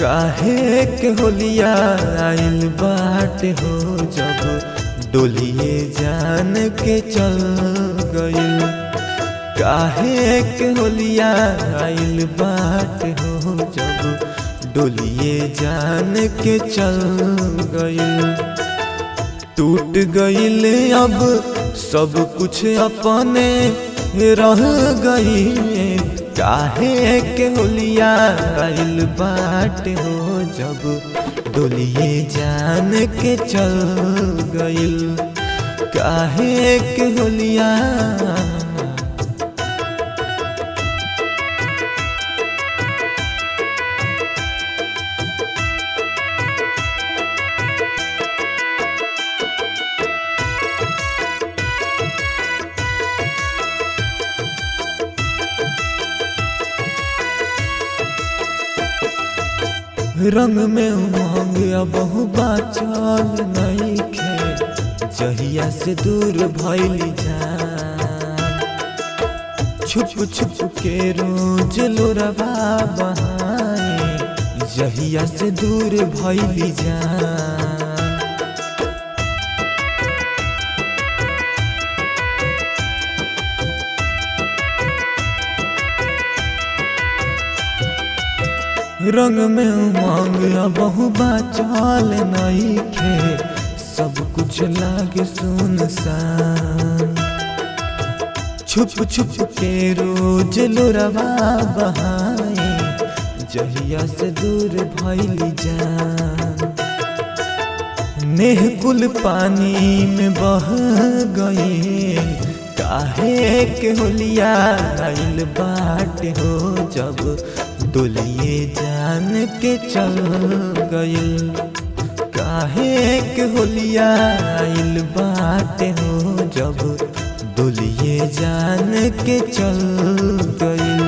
काहे के होलिया आइल बाटे हो जब डोलिए जान के चल गइल काहे के होलिया आइल बाटे हो जब डोलिए जान के चल गइल टूट गइल अब सब कुछ अपने रह गई काहे के होलिया आइल बाट हो जब डोलिए जान के चल गइल काहे के होलिया रंग में उमंग बहु बाचल नहीं खे जहिया से दूर भैली जान छुप छुप के रोज लोरबा बहाए जहिया से दूर भैली जान रंग में उमंग बहु बाचल नहीं खे सब कुछ लागे सुनसान छुप छुप के रोज लोरवा बहाए जहिया से दूर भैली जान नेह कुल पानी में बह गए काहे के होलिया आइल बाट हो जब डोलिए जान के चल गइल काहे के होलिया आइल बाट हो जब डोलिए जान के चल गइल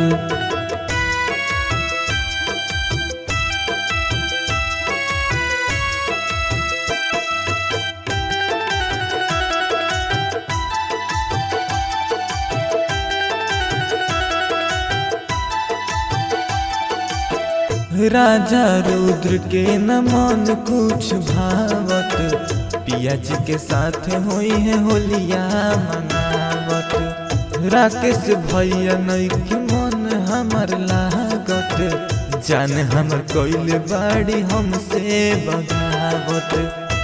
राजा रुद्र के न मन कुछ भावत पिया जी के साथ होई है होलिया मनावत राकेश भैया नई के मन हमर लागत जान हमर कोइल बाड़ी हमसे बगावत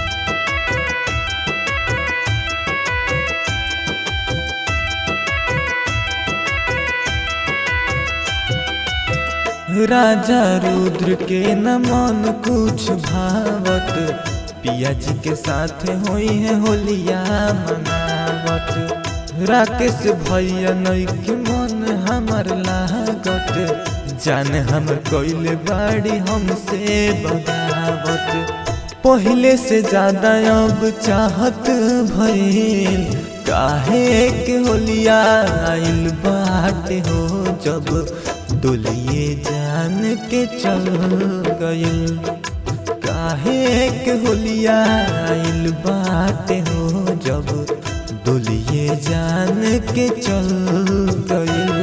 राजा रुद्र के न मन कुछ भावत पिया जी के साथ होई है होलिया मनावत राकेश भैया नई के मन हमर लागत जान हमर कोइल बाड़ी हमसे बगावत पहले से ज्यादा अब चाहत भइल काहे के होलिया आइल बाटे हो जब डोलिए जान के चल गइल काहे के होलिया आइल बाटे हो जब डोलिए जान के चल गइल